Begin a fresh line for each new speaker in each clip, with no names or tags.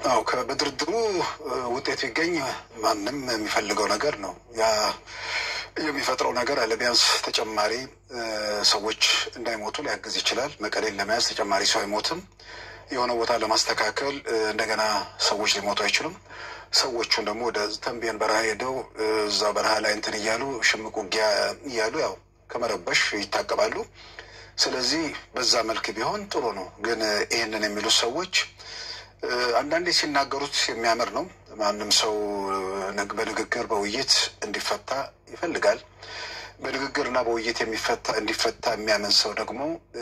አዎ በድርድሩ ውጤት ቢገኝ ማንም የሚፈልገው ነገር ነው። ያ የሚፈጥረው ነገር አለ። ቢያንስ ተጨማሪ ሰዎች እንዳይሞቱ ሊያግዝ ይችላል። መቀሌን ለመያዝ ተጨማሪ ሰው አይሞትም። የሆነ ቦታ ለማስተካከል እንደገና ሰዎች ሊሞቱ አይችሉም። ሰዎቹን ደግሞ ወደ ተንቤን በረሃ ሄደው እዛ በረሃ ላይ እንትን እያሉ ሽምቅ ውጊያ እያሉ ያው ከመረበሽ ይታቀባሉ። ስለዚህ በዛ መልክ ቢሆን ጥሩ ነው። ግን ይህንን የሚሉት ሰዎች አንዳንዴ ሲናገሩት የሚያምር ነው። ማንም ሰው በንግግር በውይይት እንዲፈታ ይፈልጋል። በንግግርና በውይይት የሚፈታ እንዲፈታ የሚያምን ሰው ደግሞ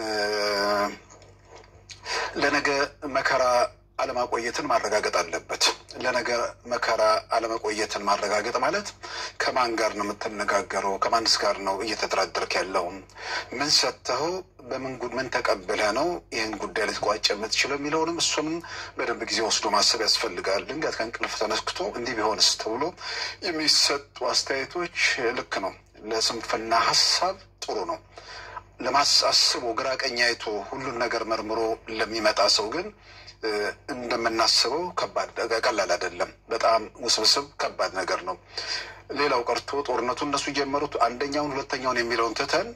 ለነገ መከራ አለማቆየትን ማረጋገጥ አለበት። ለነገ መከራ አለመቆየትን ማረጋገጥ ማለት ከማን ጋር ነው የምትነጋገረው? ከማንስ ጋር ነው እየተደራደርክ ያለው? ምን ሰጥተኸው በምን ምን ተቀብለህ ነው ይህን ጉዳይ ልትቋጭ የምትችለው የሚለውንም እሱንም በደንብ ጊዜ ወስዶ ማሰብ ያስፈልጋል። ድንገት ከእንቅልፍ ተነስክቶ እንዲህ ቢሆንስ ተብሎ የሚሰጡ አስተያየቶች ልክ ነው። ለስንፍና ሀሳብ ጥሩ ነው። ለማሳስቦ ግራ ቀኝ አይቶ ሁሉን ነገር መርምሮ ለሚመጣ ሰው ግን እንደምናስበው ከባድ ቀላል አይደለም። በጣም ውስብስብ ከባድ ነገር ነው። ሌላው ቀርቶ ጦርነቱ እነሱ ጀመሩት አንደኛውን ሁለተኛውን የሚለውን ትተን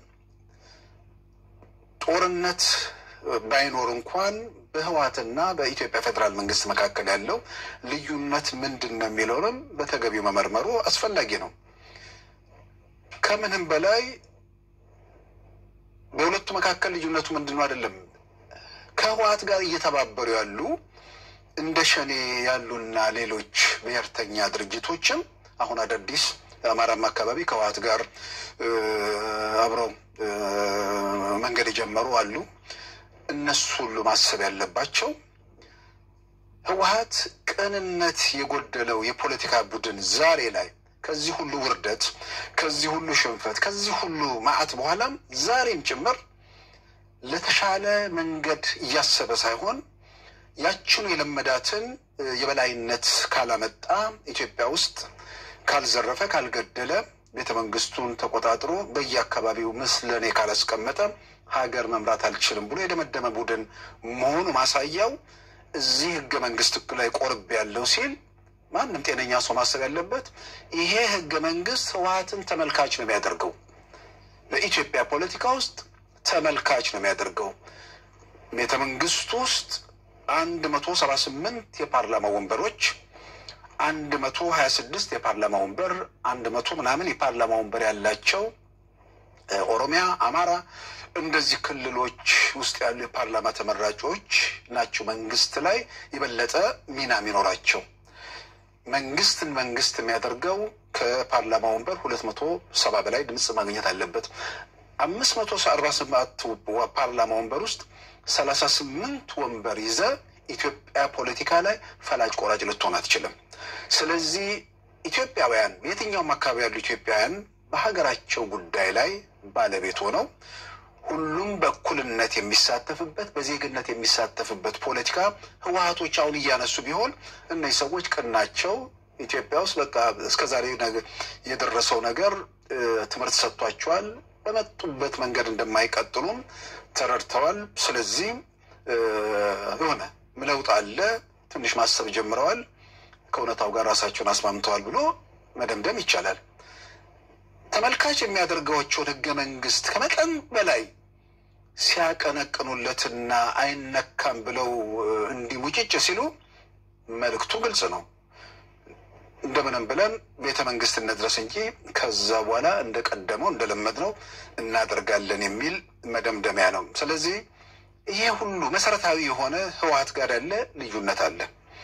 ጦርነት ባይኖር እንኳን በህወሓትና በኢትዮጵያ ፌዴራል መንግስት መካከል ያለው ልዩነት ምንድን ነው የሚለውንም በተገቢው መመርመሩ አስፈላጊ ነው። ከምንም በላይ በሁለቱ መካከል ልዩነቱ ምንድን ነው አይደለም ከህወሓት ጋር እየተባበሩ ያሉ እንደ ሸኔ ያሉና ሌሎች ብሔርተኛ ድርጅቶችም አሁን አዳዲስ አማራም አካባቢ ከህወሓት ጋር አብረው መንገድ የጀመሩ አሉ። እነሱ ሁሉ ማሰብ ያለባቸው ህወሓት ቅንነት የጎደለው የፖለቲካ ቡድን ዛሬ ላይ ከዚህ ሁሉ ውርደት፣ ከዚህ ሁሉ ሽንፈት፣ ከዚህ ሁሉ መዓት በኋላም ዛሬም ጭምር ለተሻለ መንገድ እያሰበ ሳይሆን ያችኑ የለመዳትን የበላይነት ካላመጣ ኢትዮጵያ ውስጥ ካልዘረፈ፣ ካልገደለ፣ ቤተ መንግስቱን ተቆጣጥሮ በየአካባቢው ምስለኔ ካላስቀመጠ ሀገር መምራት አልችልም ብሎ የደመደመ ቡድን መሆኑ ማሳያው እዚህ ህገ መንግስት ላይ ቆርብ ያለው ሲል ማንም ጤነኛ ሰው ማሰብ ያለበት ይሄ ህገ መንግስት ህወሓትን ተመልካች ነው የሚያደርገው በኢትዮጵያ ፖለቲካ ውስጥ ተመልካች ነው የሚያደርገው። ቤተ መንግስት ውስጥ አንድ መቶ ሰባ ስምንት የፓርላማ ወንበሮች፣ አንድ መቶ ሀያ ስድስት የፓርላማ ወንበር፣ አንድ መቶ ምናምን የፓርላማ ወንበር ያላቸው ኦሮሚያ፣ አማራ እንደዚህ ክልሎች ውስጥ ያሉ የፓርላማ ተመራጮች ናቸው መንግስት ላይ የበለጠ ሚና የሚኖራቸው። መንግስትን መንግስት የሚያደርገው ከፓርላማ ወንበር ሁለት መቶ ሰባ በላይ ድምፅ ማግኘት አለበት። አምስት መቶ አርባ ሰባት ፓርላማ ወንበር ውስጥ ሰላሳ ስምንት ወንበር ይዘ ኢትዮጵያ ፖለቲካ ላይ ፈላጭ ቆራጭ ልትሆን አትችልም። ስለዚህ ኢትዮጵያውያን የትኛውም አካባቢ ያሉ ኢትዮጵያውያን በሀገራቸው ጉዳይ ላይ ባለቤት ሆነው ሁሉም በእኩልነት የሚሳተፍበት በዜግነት የሚሳተፍበት ፖለቲካ ህወሓቶች አሁን እያነሱ ቢሆን እነዚህ ሰዎች ቅናቸው ኢትዮጵያ ውስጥ በቃ እስከዛሬ የደረሰው ነገር ትምህርት ሰጥቷቸዋል። በመጡበት መንገድ እንደማይቀጥሉም ተረድተዋል። ስለዚህ የሆነ ለውጥ አለ፣ ትንሽ ማሰብ ጀምረዋል፣ ከእውነታው ጋር ራሳቸውን አስማምተዋል ብሎ መደምደም ይቻላል። ተመልካች የሚያደርገዋቸውን ህገ መንግስት ከመጠን በላይ ሲያቀነቅኑለትና አይነካም ብለው እንዲህ ሙጭጭ ሲሉ መልእክቱ ግልጽ ነው። እንደምንም ብለን ቤተ መንግስት እንድረስ እንጂ ከዛ በኋላ እንደቀደመው እንደለመድነው እናደርጋለን የሚል መደምደሚያ ነው። ስለዚህ ይሄ ሁሉ መሰረታዊ የሆነ ህወሓት ጋር ያለ ልዩነት አለ።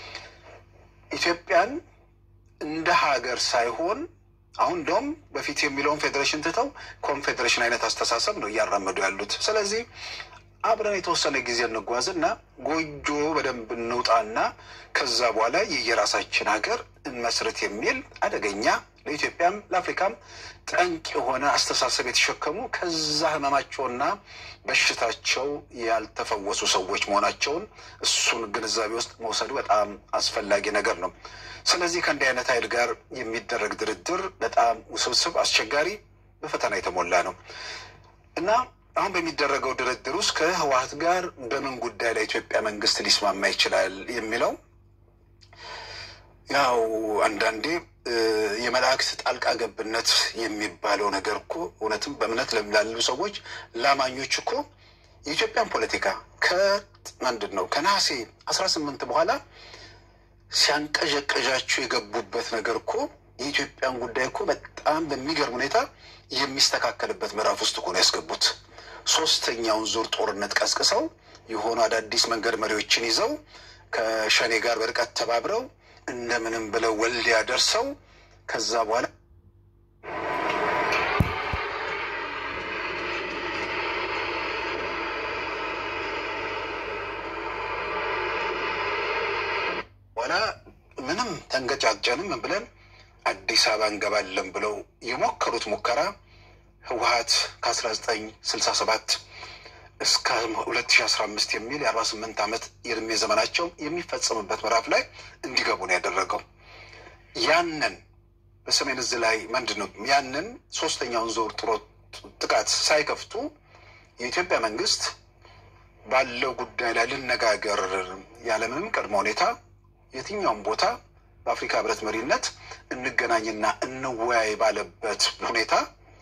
ኢትዮጵያን እንደ ሀገር ሳይሆን አሁን እንደውም በፊት የሚለውን ፌዴሬሽን ትተው ኮንፌዴሬሽን አይነት አስተሳሰብ ነው እያራመዱ ያሉት። ስለዚህ አብረን የተወሰነ ጊዜ እንጓዝና ጎጆ በደንብ እንውጣና ከዛ በኋላ የየራሳችን ሀገር እንመስረት የሚል አደገኛ ለኢትዮጵያም ለአፍሪካም ጠንቅ የሆነ አስተሳሰብ የተሸከሙ ከዛ ህመማቸውና በሽታቸው ያልተፈወሱ ሰዎች መሆናቸውን እሱን ግንዛቤ ውስጥ መውሰዱ በጣም አስፈላጊ ነገር ነው። ስለዚህ ከእንዲህ አይነት ኃይል ጋር የሚደረግ ድርድር በጣም ውስብስብ፣ አስቸጋሪ፣ በፈተና የተሞላ ነው እና አሁን በሚደረገው ድርድር ውስጥ ከህወሓት ጋር በምን ጉዳይ ላይ ኢትዮጵያ መንግስት ሊስማማ ይችላል የሚለው ያው አንዳንዴ የመላእክት ጣልቃ ገብነት የሚባለው ነገር እኮ እውነትም በእምነት ላሉ ሰዎች ላማኞች እኮ የኢትዮጵያን ፖለቲካ ከምንድን ነው ከነሐሴ አስራ ስምንት በኋላ ሲያንቀዠቀዣቸው የገቡበት ነገር እኮ የኢትዮጵያን ጉዳይ እኮ በጣም በሚገርም ሁኔታ የሚስተካከልበት ምዕራፍ ውስጥ እኮ ነው ያስገቡት። ሶስተኛውን ዙር ጦርነት ቀስቅሰው የሆኑ አዳዲስ መንገድ መሪዎችን ይዘው ከሸኔ ጋር በርቀት ተባብረው እንደምንም ብለው ወልዲያ ደርሰው ከዛ በኋላ በኋላ ምንም ተንገጫጨንም ብለን አዲስ አበባ እንገባለን ብለው የሞከሩት ሙከራ ህወሀት ከአስራ ዘጠኝ ስልሳ ሰባት እስከ ሁለት ሺ አስራ አምስት የሚል የአርባ ስምንት ዓመት የእድሜ ዘመናቸው የሚፈጸምበት ምዕራፍ ላይ እንዲገቡ ነው ያደረገው። ያንን በሰሜን እዝ ላይ ምንድን ነው ያንን ሶስተኛውን ዞር ጥሮ ጥቃት ሳይከፍቱ የኢትዮጵያ መንግስት ባለው ጉዳይ ላይ ልነጋገር ያለምንም ቅድመ ሁኔታ የትኛውም ቦታ በአፍሪካ ህብረት መሪነት እንገናኝና እንወያይ ባለበት ሁኔታ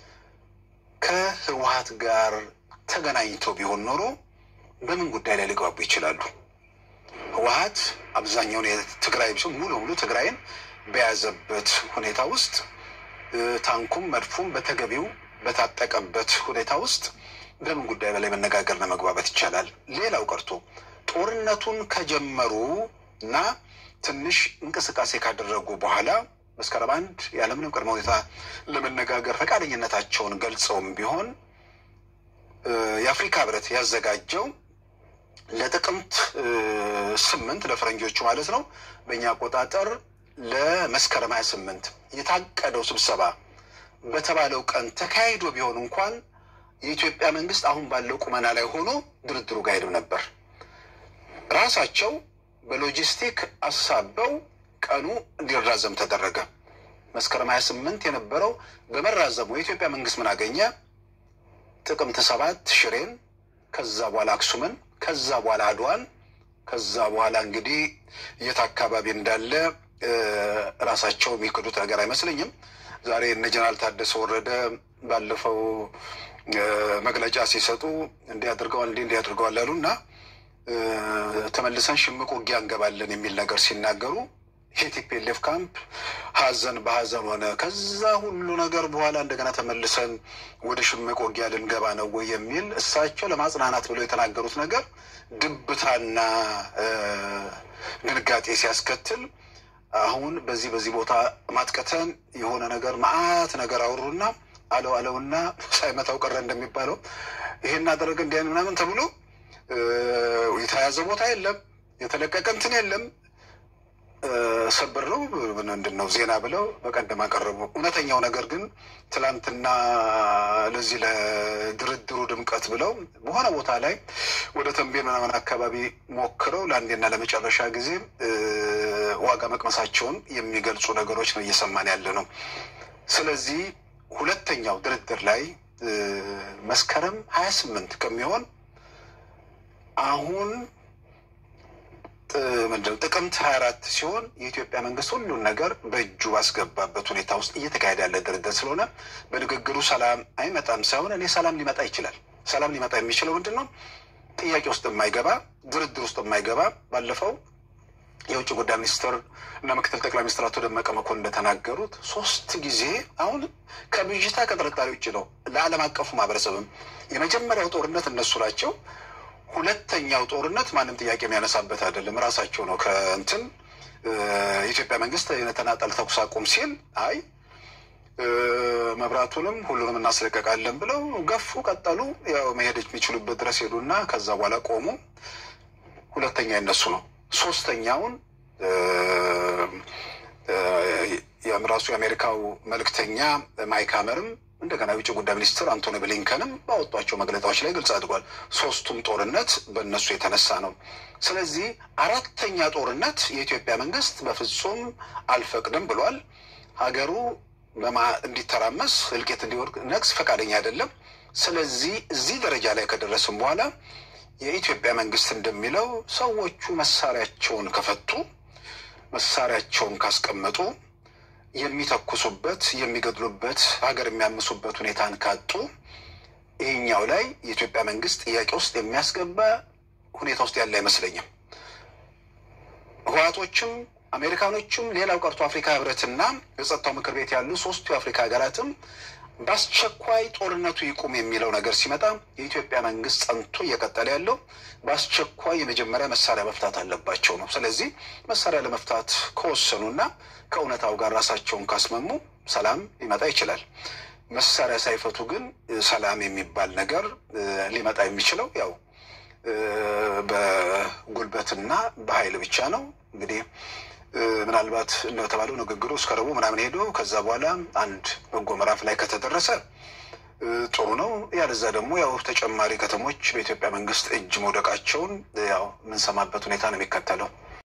ከህወሀት ጋር ተገናኝተው ቢሆን ኖሮ በምን ጉዳይ ላይ ሊግባቡ ይችላሉ? ህወሀት አብዛኛውን የትግራይ ሙሉ ሙሉ ትግራይን በያዘበት ሁኔታ ውስጥ ታንኩም መድፉም በተገቢው በታጠቀበት ሁኔታ ውስጥ በምን ጉዳይ በላይ መነጋገርና መግባባት ይቻላል? ሌላው ቀርቶ ጦርነቱን ከጀመሩ እና ትንሽ እንቅስቃሴ ካደረጉ በኋላ መስከረም አንድ ያለምንም ቅድመ ሁኔታ ለመነጋገር ፈቃደኝነታቸውን ገልጸውም ቢሆን የአፍሪካ ህብረት ያዘጋጀው ለጥቅምት ስምንት ለፈረንጆቹ ማለት ነው በእኛ አቆጣጠር ለመስከረም ሀያ ስምንት የታቀደው ስብሰባ በተባለው ቀን ተካሂዶ ቢሆን እንኳን የኢትዮጵያ መንግስት አሁን ባለው ቁመና ላይ ሆኖ ድርድሩ ጋር ሄድም ነበር። ራሳቸው በሎጂስቲክ አሳበው ቀኑ እንዲራዘም ተደረገ። መስከረም ሀያ ስምንት የነበረው በመራዘሙ የኢትዮጵያ መንግስት ምን አገኘ? ጥቅምት ሰባት ሽሬን፣ ከዛ በኋላ አክሱምን፣ ከዛ በኋላ አድዋን፣ ከዛ በኋላ እንግዲህ የት አካባቢ እንዳለ ራሳቸው የሚክዱት ነገር አይመስለኝም። ዛሬ እነ ጀነራል ታደሰ ወረደ ባለፈው መግለጫ ሲሰጡ እንዲህ አድርገዋል እንዲህ እንዲህ አድርገዋል ያሉ እና ተመልሰን ሽምቅ ውጊያ እንገባለን የሚል ነገር ሲናገሩ የቲፒኤልኤፍ ካምፕ ሀዘን በሀዘን ሆነ። ከዛ ሁሉ ነገር በኋላ እንደገና ተመልሰን ወደ ሽምቅ ውጊያ ልንገባ ነው ወይ የሚል እሳቸው ለማጽናናት ብለው የተናገሩት ነገር ድብታና ድንጋጤ ሲያስከትል አሁን በዚህ በዚህ ቦታ ማጥቀተን የሆነ ነገር መዓት ነገር አወሩና አለው አለውና ሳይመታው ቀረ እንደሚባለው ይሄን አደረገ እንዲህ ምናምን ተብሎ የተያዘ ቦታ የለም፣ የተለቀቀ እንትን የለም። ሰብር ነው ምንድን ነው ዜና ብለው በቀደም አቀረቡ። እውነተኛው ነገር ግን ትላንትና ለዚህ ለድርድሩ ድምቀት ብለው በሆነ ቦታ ላይ ወደ ተንቤን ምናምን አካባቢ ሞክረው ለአንዴና ለመጨረሻ ጊዜ ዋጋ መቅመሳቸውን የሚገልጹ ነገሮች ነው እየሰማን ያለ ነው። ስለዚህ ሁለተኛው ድርድር ላይ መስከረም ሀያ ስምንት ከሚሆን አሁን ምንድነው ጥቅምት ሀያ አራት ሲሆን የኢትዮጵያ መንግስት ሁሉን ነገር በእጁ ባስገባበት ሁኔታ ውስጥ እየተካሄደ ያለ ድርድር ስለሆነ በንግግሩ ሰላም አይመጣም ሳይሆን እኔ ሰላም ሊመጣ ይችላል። ሰላም ሊመጣ የሚችለው ምንድን ነው? ጥያቄ ውስጥ የማይገባ ድርድር ውስጥ የማይገባ ባለፈው የውጭ ጉዳይ ሚኒስትር እና ምክትል ጠቅላይ ሚኒስትር አቶ ደመቀ መኮንን እንደተናገሩት ሶስት ጊዜ አሁን ከብዥታ ከጥርጣሬ ውጭ ነው። ለዓለም አቀፉ ማህበረሰብም የመጀመሪያው ጦርነት እነሱ ናቸው። ሁለተኛው ጦርነት ማንም ጥያቄ የሚያነሳበት አይደለም። ራሳቸው ነው ከእንትን የኢትዮጵያ መንግስት የተናጠል ተኩስ አቁም ሲል አይ መብራቱንም ሁሉንም እናስለቀቃለን ብለው ገፉ፣ ቀጠሉ። ያው መሄድ የሚችሉበት ድረስ ሄዱና ከዛ በኋላ ቆሙ። ሁለተኛ የነሱ ነው። ሶስተኛውን ራሱ የአሜሪካው መልእክተኛ ማይክ ሀመርም እንደገና የውጭ ጉዳይ ሚኒስትር አንቶኒ ብሊንከንም ባወጧቸው መግለጫዎች ላይ ግልጽ አድርጓል። ሶስቱም ጦርነት በእነሱ የተነሳ ነው። ስለዚህ አራተኛ ጦርነት የኢትዮጵያ መንግስት በፍጹም አልፈቅድም ብሏል። ሀገሩ እንዲተራመስ እልቂት እንዲወርቅ ነቅስ ፈቃደኛ አይደለም። ስለዚህ እዚህ ደረጃ ላይ ከደረስም በኋላ የኢትዮጵያ መንግስት እንደሚለው ሰዎቹ መሳሪያቸውን ከፈቱ መሳሪያቸውን ካስቀመጡ የሚተኩሱበት የሚገድሉበት ሀገር የሚያምሱበት ሁኔታን ካጡ ይህኛው ላይ የኢትዮጵያ መንግስት ጥያቄ ውስጥ የሚያስገባ ሁኔታ ውስጥ ያለ አይመስለኝም። ህወሓቶችም አሜሪካኖችም ሌላው ቀርቶ አፍሪካ ህብረትና የጸጥታው ምክር ቤት ያሉ ሶስቱ የአፍሪካ ሀገራትም በአስቸኳይ ጦርነቱ ይቁም የሚለው ነገር ሲመጣ የኢትዮጵያ መንግስት ጸንቶ እየቀጠለ ያለው በአስቸኳይ የመጀመሪያ መሳሪያ መፍታት አለባቸው ነው። ስለዚህ መሳሪያ ለመፍታት ከወሰኑና ከእውነታው ጋር ራሳቸውን ካስመሙ ሰላም ሊመጣ ይችላል። መሳሪያ ሳይፈቱ ግን ሰላም የሚባል ነገር ሊመጣ የሚችለው ያው በጉልበትና በኃይል ብቻ ነው። እንግዲህ ምናልባት እንደተባለው ንግግሩ እስከ ረቡዕ ምናምን ሄዶ ከዛ በኋላ አንድ በጎ ምዕራፍ ላይ ከተደረሰ ጥሩ ነው። ያለዛ ደግሞ ያው ተጨማሪ ከተሞች በኢትዮጵያ መንግስት እጅ መውደቃቸውን ያው የምንሰማበት ሁኔታ ነው የሚከተለው።